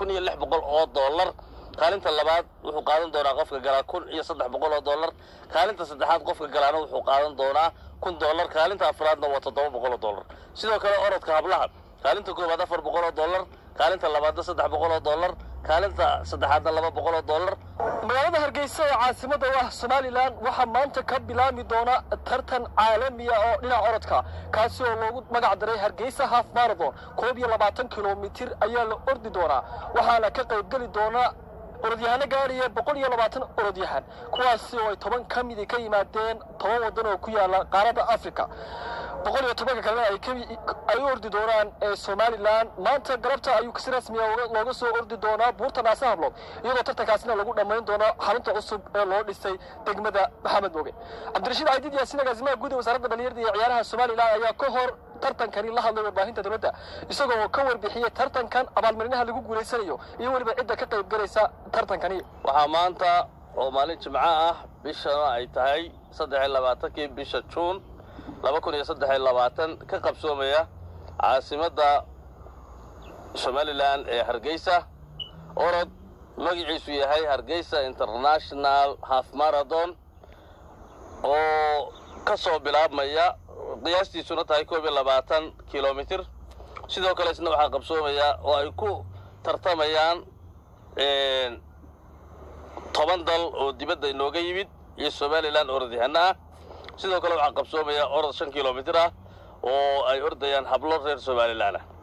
kun iyo lix boqol oo dollar kaalinta labaad wuxuu qaadan doonaa qofka galaa kun iyo saddex boqol oo dollar kaalinta saddexaad qofka galaana wuxuu qaadan doonaa kun dollar kaalinta afraadna waa toddoba boqol oo dollar sidoo kale orodka hablaha kaalinta koowaad afar boqol oo dollar kaalinta labaadna saddex boqol oo dollar kaalinta saddexaadna laba boqol oo dollar magaalada hargeysa ee caasimada u ah somalilan waxaa maanta ka bilaami doona tartan caalamiya oo dhinaca orodka kaasi oo loogu magac daray hargeysa half marathon koob iyo labaatan kilomitir ayaa la ordi doonaa waxaana ka qaybgeli doona orodyahano gaadhaya boqol iyo labaatan orodyahan kuwaasi oo ay toban ka midi ka yimaadeen toban waddan oo ku yaala qaaradda africa boqol iyo tobanka kalena ay ka- ay u ordi doonaan ee somalilan maanta galabta ayuu si rasmiya uga- looga soo ordi doonaa buurta naasa hablood iyadoo tartankaasina lagu dhammayn doono xarunta cusub ee loo dhisay degmada maxamed mooge cabdirashiid caydiid yaasin agaasimaha guud ee wasaaradda dhalinyarada iyo ciyaaraha somalilan ayaa ka hor tartankani la hadlay warbaahinta dowladda isagoo ka warbixiyey tartankan abaalmarinaha lagu guulaysanayo iyo weliba cidda ka qayb galaysa tartankani waxaa maanta oo maalin jimco ah bishana ay tahay saddex iyo labaatankii bisha juun laba kun iyo saddex iyo labaatan ka qabsoomaya caasimadda somalilan ee hargeysa orod magaciisu yahay hargeysa international half marathon oo ka soo bilaabmaya qiyaastiisuna tahay koob iyo labaatan kilomitir sidoo kale isna waxaa qabsoomaya oo ay ku tartamayaan toban dal oo dibadda inooga yimid iyo somalilan orodyahano ah sidoo kale waxaa qabsoomaya orod shan kilomitir ah oo ay ordayaan hablo reer somalilan ah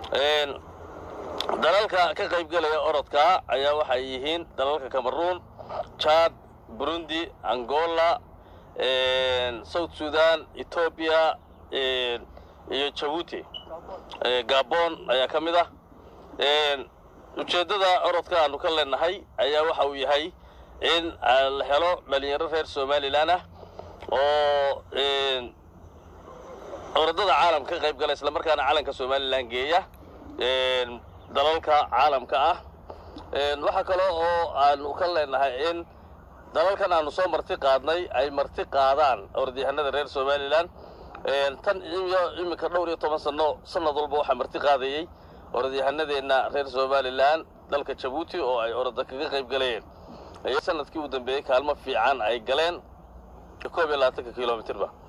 dalalka ka qaybgelaya orodka ayaa waxay yihiin dalalka cameroon chad burundi angola south sudan ethoobia iyo jabuuti gabon ayaa ka mid ah ujeeddada orodka aanu ka leenahay ayaa waxa uu yahay in la helo dhalinyaro reer somalilan ah oo orodada caalamka ka qayb gala islamarkaana calanka somalilan geeya dalalka caalamka ah waxaa kale oo aanu ka leenahay in dalalkan aanu soo marti qaadnay ay marti qaadaan orodyahanada reer somalilan tan iyo iminka dhowr iyo toban sano sanad walba waxaa marti qaadayey orodyahanadeenna reer somalilan dalka jabuuti oo ay oroda kaga qayb galayeen sanadkii u dambeeyey kaalmo fiican ay galeen koob iyo labaatanka kilomitirba